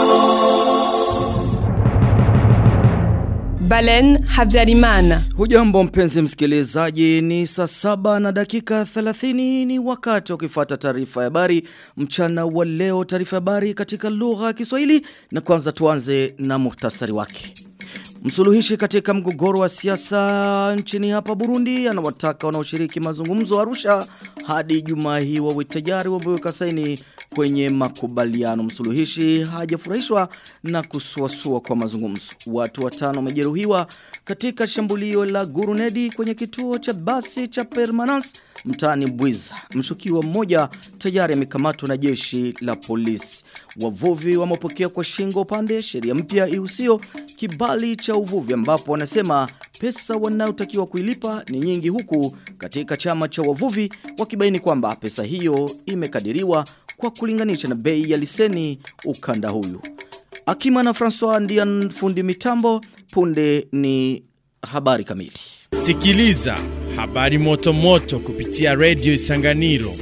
Balen Habyarimana. Hujambo mpenzi msikilizaji ni saa saba na dakika 30 ni wakati ukifata taarifa ya habari mchana wa leo taarifa ya habari katika lugha ya Kiswahili na kwanza tuanze na muhtasari wake. Msuluhishi katika mgogoro wa siasa nchini hapa Burundi anawataka wanaoshiriki mazungumzo Arusha hadi Jumaa hii wawe tayari wameweka saini kwenye makubaliano. Msuluhishi hajafurahishwa na kusuasua kwa mazungumzo. Watu watano wamejeruhiwa katika shambulio la Gurunedi kwenye kituo cha basi cha Permanence mtaani Bwiza. Mshukiwa mmoja tayari amekamatwa na jeshi la polisi. Wavuvi wamepokea kwa shingo upande sheria mpya ihusio kibali cha uvuvi ambapo wanasema pesa wanayotakiwa kuilipa ni nyingi huku katika chama cha wavuvi wakibaini kwamba pesa hiyo imekadiriwa kwa kulinganisha na bei ya liseni ukanda huyu. Akima na François ndiye fundi mitambo punde ni habari kamili. Sikiliza habari moto moto kupitia Radio Isanganiro.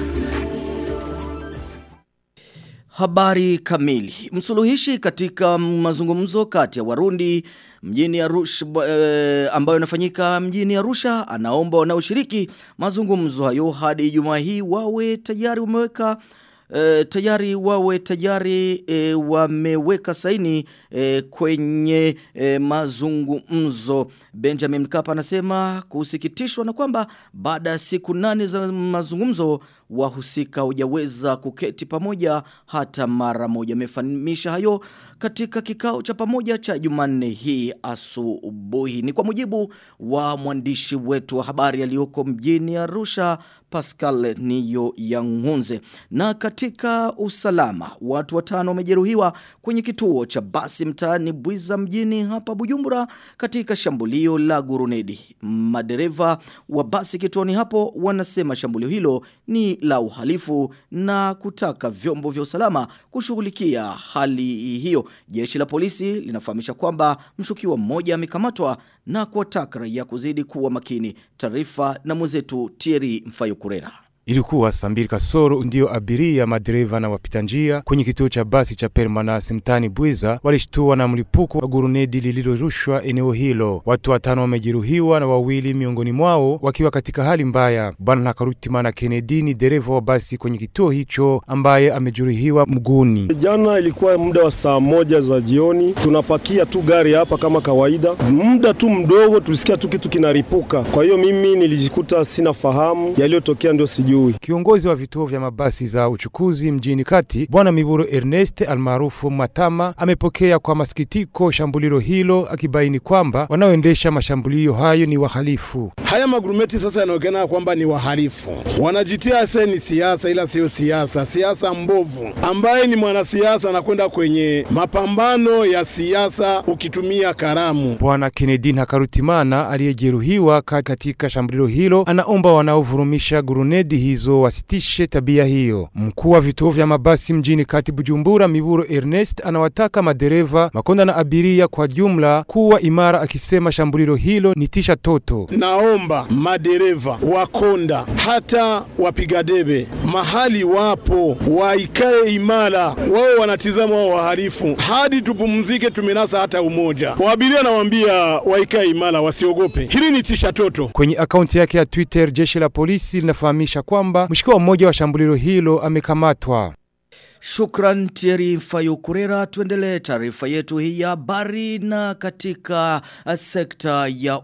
Habari kamili. Msuluhishi katika mazungumzo kati ya Warundi mjini Arusha e, ambayo inafanyika mjini Arusha anaomba wanaoshiriki mazungumzo hayo hadi Ijumaa hii wawe tayari wameweka E, tayari wawe tayari e, wameweka saini e, kwenye e, mazungumzo. Benjamin Mkapa anasema kusikitishwa na kwamba baada ya siku nane za mazungumzo wahusika hujaweza kuketi pamoja hata mara moja. Amefahamisha hayo katika kikao cha pamoja cha Jumanne hii asubuhi. Ni kwa mujibu wa mwandishi wetu wa habari aliyoko mjini Arusha Pascal Niyo Yangunze. Na katika usalama, watu watano wamejeruhiwa kwenye kituo cha basi mtaani Bwiza mjini hapa Bujumbura katika shambulio la Gurunedi. Madereva wa basi kituoni hapo wanasema shambulio hilo ni la uhalifu na kutaka vyombo vya usalama kushughulikia hali hiyo. Jeshi la polisi linafahamisha kwamba mshukiwa mmoja amekamatwa na kuwataka raia kuzidi kuwa makini. Taarifa na mwenzetu Thierry Mfayokurera. Ilikuwa saa mbili kasoro ndio abiria, madereva na wapita njia kwenye kituo cha basi cha Permanence mtani Bwiza walishtua na mlipuko wa gurunedi lililorushwa eneo hilo. Watu watano wamejeruhiwa na wawili miongoni mwao wakiwa katika hali mbaya. Bwana Nakarutimana Kennedy ni dereva wa basi kwenye kituo hicho ambaye amejeruhiwa mguuni. Jana ilikuwa muda wa saa moja za jioni, tunapakia tu gari hapa kama kawaida, muda tu mdogo tulisikia tu kitu kinaripuka. Kwa hiyo mimi nilijikuta sina fahamu yaliyotokea, ndio sijui sijui. Kiongozi wa vituo vya mabasi za uchukuzi mjini kati, Bwana Miburo Ernest almaarufu Matama, amepokea kwa masikitiko shambulio hilo, akibaini kwamba wanaoendesha mashambulio hayo ni wahalifu. Haya magurumeti sasa yanaonekana kwamba ni wahalifu, wanajitia se ni siasa, ila siyo siasa, siasa mbovu. Ambaye ni mwanasiasa anakwenda kwenye mapambano ya siasa ukitumia karamu. Bwana Kennedy Hakarutimana aliyejeruhiwa katika shambulio hilo anaomba wanaovurumisha gurunedi hizo wasitishe tabia hiyo. Mkuu wa vituo vya mabasi mjini kati Bujumbura, Miburo Ernest, anawataka madereva, makonda na abiria kwa jumla kuwa imara, akisema shambulio hilo ni tisha toto. Naomba madereva, wakonda, hata wapiga debe mahali wapo waikae imara, wao wanatizama wao wahalifu hadi tupumzike, tumenasa hata umoja. Waabiria nawaambia waikae imara, wasiogope. Hili ni tisha toto. Kwenye akaunti yake ya Twitter, jeshi la polisi linafahamisha kwamba mshukiwa mmoja wa shambulio hilo amekamatwa. Shukran Thierry Fayukurera tuendelee taarifa yetu hii ya habari na katika sekta ya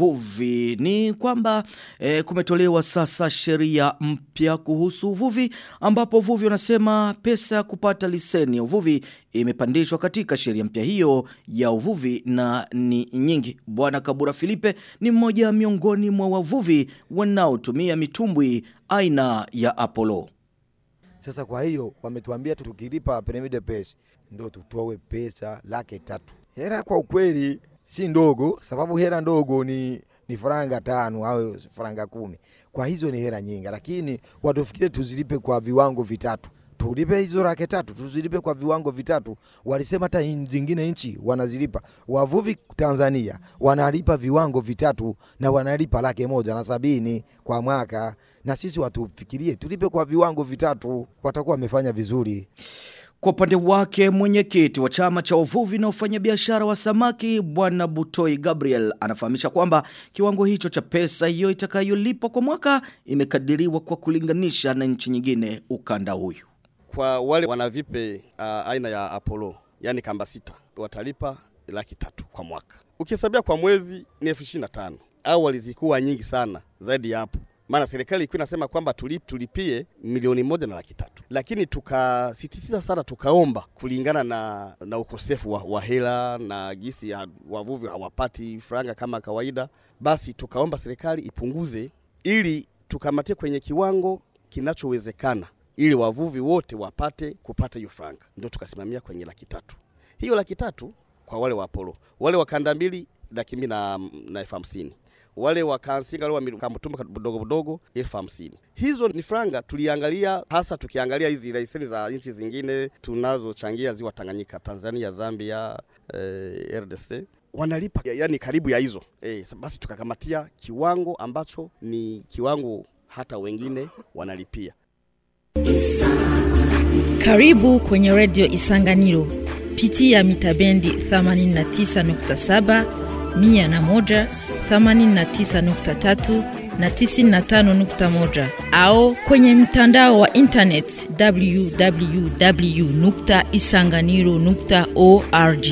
uvuvi ni kwamba e, kumetolewa sasa sheria mpya kuhusu uvuvi ambapo uvuvi wanasema pesa ya kupata liseni ya uvuvi imepandishwa katika sheria mpya hiyo ya uvuvi na ni nyingi. Bwana Kabura Filipe ni mmoja miongoni mwa wavuvi wanaotumia mitumbwi aina ya Apollo. Sasa kwa hiyo wametuambia tukilipa permis de pêche ndo tutoe pesa laki tatu. Hela kwa ukweli si ndogo, sababu hela ndogo ni ni faranga tano au faranga kumi. Kwa hizo ni hela nyingi, lakini watufikire tuzilipe kwa viwango vitatu tulipe hizo laki tatu tuzilipe kwa viwango vitatu. Walisema hata zingine nchi wanazilipa. Wavuvi Tanzania wanalipa viwango vitatu na wanalipa laki moja na sabini kwa mwaka, na sisi watufikirie tulipe kwa viwango vitatu, watakuwa wamefanya vizuri. Kwa upande wake mwenyekiti wa chama cha uvuvi na ufanyabiashara wa samaki bwana Butoi Gabriel anafahamisha kwamba kiwango hicho cha pesa hiyo itakayolipwa kwa mwaka imekadiriwa kwa kulinganisha na nchi nyingine ukanda huyu. Kwa wale wanavipe uh, aina ya Apollo yani kamba sita watalipa laki tatu kwa mwaka. Ukihesabia kwa mwezi ni elfu ishirini na tano. Awali zilikuwa nyingi sana zaidi ya hapo maana serikali ilikuwa inasema kwamba tulip, tulipie milioni moja na laki tatu, lakini tukasisitiza sana, tukaomba kulingana na, na ukosefu wa, wa hela na gisi ya wavuvi hawapati franga kama kawaida, basi tukaomba serikali ipunguze ili tukamatie kwenye kiwango kinachowezekana ili wavuvi wote wapate kupata hiyo franga, ndio tukasimamia kwenye laki tatu. Hiyo laki tatu kwa wale wa Apollo, wale wa kanda mbili laki mbili na, na elfu hamsini wale wa Kansinga wale wa Mtumba budogo budogo elfu hamsini. Hizo ni franga tuliangalia, hasa tukiangalia hizi leseni za nchi zingine tunazochangia ziwa Tanganyika, Tanzania, Zambia, eh, RDC wanalipa yani karibu ya hizo eh, basi tukakamatia kiwango ambacho ni kiwango hata wengine wanalipia. Karibu kwenye redio Isanganiro, pitia mitabendi 89.7 mia na moja, themanini na tisa nukta tatu na tisini na tano nukta moja au kwenye mtandao wa internet www nukta isanganiro nukta org.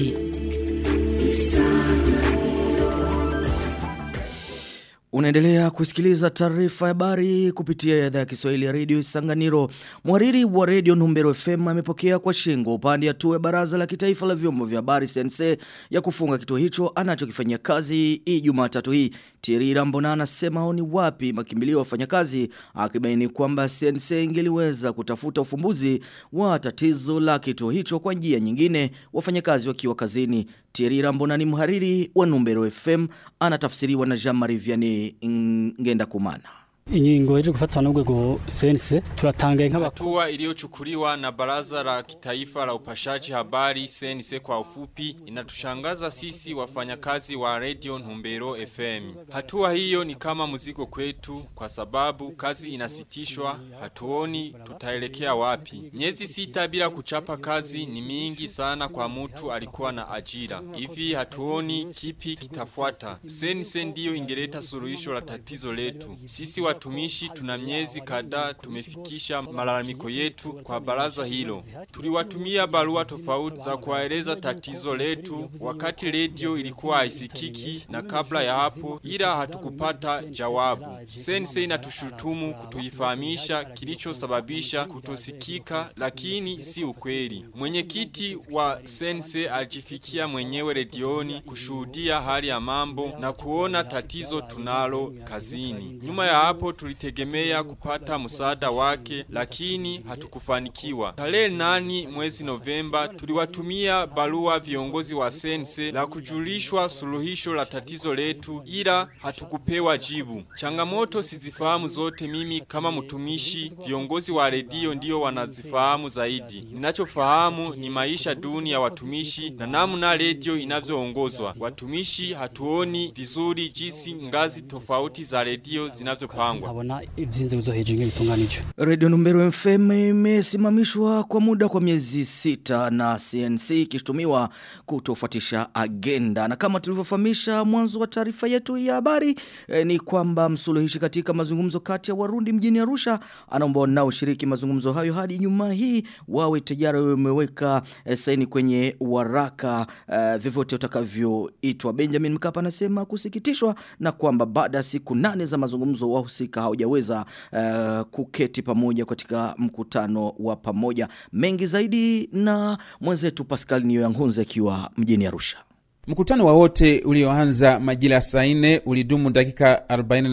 Unaendelea kusikiliza taarifa ya habari kupitia idhaa ya Kiswahili ya redio Isanganiro. Mwariri wa redio Numbero FM amepokea kwa shingo upande hatua ya baraza la kitaifa la vyombo vya habari sense ya kufunga kituo hicho anachokifanyia kazi hii Jumatatu hii. Thierry Rambona anasema ni wapi makimbilio ya wafanyakazi akibaini kwamba sense ingeliweza kutafuta ufumbuzi wa tatizo la kituo hicho kwa njia nyingine wafanyakazi wakiwa kazini. Thierry Rambona ni mhariri wa Numbero FM anatafsiriwa na Jean-Marie Vianney ngenda kumana ingingo ije gufatwa n'urwego sense turatangaye nk'abakuru hatua iliyochukuliwa na baraza la kitaifa la upashaji habari sense kwa ufupi inatushangaza sisi wafanyakazi wa radio Ntumbero FM. Hatua hiyo ni kama mzigo kwetu kwa sababu kazi inasitishwa, hatuoni tutaelekea wapi. Miezi sita bila kuchapa kazi ni mingi sana kwa mtu alikuwa na ajira. Hivi hatuoni kipi kitafuata. Sense ndiyo ingeleta suluhisho la tatizo letu. Sisi wa watumishi tuna miezi kadhaa tumefikisha malalamiko yetu kwa baraza hilo. Tuliwatumia barua tofauti za kuwaeleza tatizo letu wakati redio ilikuwa haisikiki na kabla ya hapo, ila hatukupata jawabu. Sense inatushutumu kutuifahamisha kilichosababisha kutosikika, lakini si ukweli. Mwenyekiti wa Sense alijifikia mwenyewe redioni kushuhudia hali ya mambo na kuona tatizo tunalo kazini. Nyuma ya hapo tulitegemea kupata msaada wake lakini hatukufanikiwa. Tarehe nani mwezi Novemba tuliwatumia barua viongozi wa sense la kujulishwa suluhisho la tatizo letu ila hatukupewa jibu. Changamoto sizifahamu zote mimi kama mtumishi, viongozi wa redio ndio wanazifahamu zaidi. Ninachofahamu ni maisha duni ya watumishi na namna redio inavyoongozwa. Watumishi hatuoni vizuri jinsi ngazi tofauti za redio zinavyopangwa nkabona iby'inzego zo hejuru bitunganije Radio Numbero FM imesimamishwa kwa muda kwa miezi sita na CNC ikishtumiwa kutofuatisha agenda. Na kama tulivyofahamisha mwanzo wa taarifa yetu ya habari eh, ni kwamba msuluhishi katika mazungumzo kati ya Warundi mjini Arusha anaomba wanaoshiriki mazungumzo hayo hadi nyuma hii wawe tayari wameweka eh, saini kwenye waraka eh, vyovyote utakavyoitwa. Benjamin Mkapa anasema kusikitishwa na kwamba baada ya siku nane za mazungumzo wahusika hawajaweza uh, kuketi pamoja katika mkutano wa pamoja. Mengi zaidi na mwenzetu Pascal Niyoyangunze akiwa mjini Arusha. Mkutano wa wote ulioanza majira ya saa nne ulidumu dakika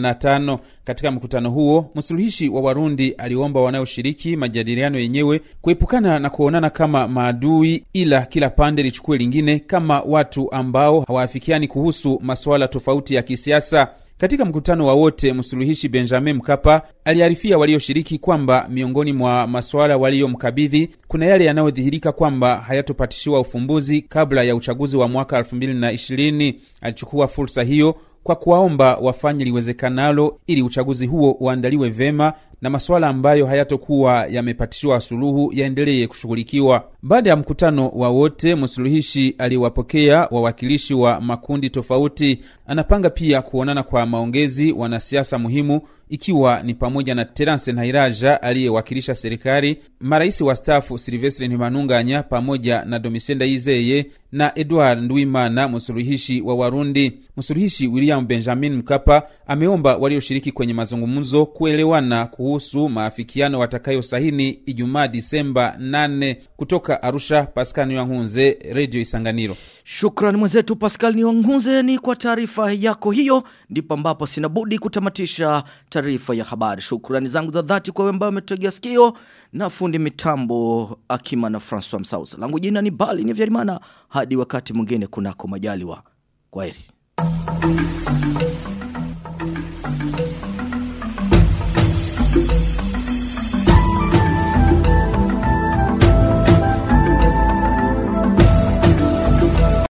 45. Katika mkutano huo, msuluhishi wa Warundi aliomba wanaoshiriki majadiliano yenyewe kuepukana na kuonana kama maadui, ila kila pande lichukue lingine kama watu ambao hawaafikiani kuhusu masuala tofauti ya kisiasa. Katika mkutano wa wote, msuluhishi Benjamin Mkapa aliarifia walioshiriki kwamba miongoni mwa masuala waliyomkabidhi kuna yale yanayodhihirika kwamba hayatopatishiwa ufumbuzi kabla ya uchaguzi wa mwaka 2020. Alichukua fursa hiyo kwa kuwaomba wafanye liwezekanalo ili uchaguzi huo uandaliwe vema na masuala ambayo hayatokuwa yamepatishiwa suluhu yaendelee kushughulikiwa. Baada ya mkutano wa wote, msuluhishi aliwapokea wawakilishi wa makundi tofauti. Anapanga pia kuonana kwa maongezi wanasiasa muhimu ikiwa ni pamoja na Terence Nhairaja aliyewakilisha serikali, marais wastaafu Silvestre Ntimanunganya pamoja na Domitien Ndayizeye na Edward Ndwimana, msuluhishi wa Warundi. Msuluhishi William Benjamin Mkapa ameomba walioshiriki kwenye mazungumzo kuelewana kuhusu maafikiano watakayosahini Ijumaa Disemba 8. Kutoka Arusha, Pascal Nyankunze, Radio Isanganiro. Shukrani mwenzetu Pascal Niongunze ni kwa taarifa yako hiyo. Ndipo ambapo sina budi kutamatisha taarifa ya habari. Shukrani zangu za dhati kwa wembao umetegea sikio na fundi mitambo Akima na François Msausa. Langu jina ni Bali ni Vyarimana hadi wakati mwingine kunako majaliwa. Kwaheri.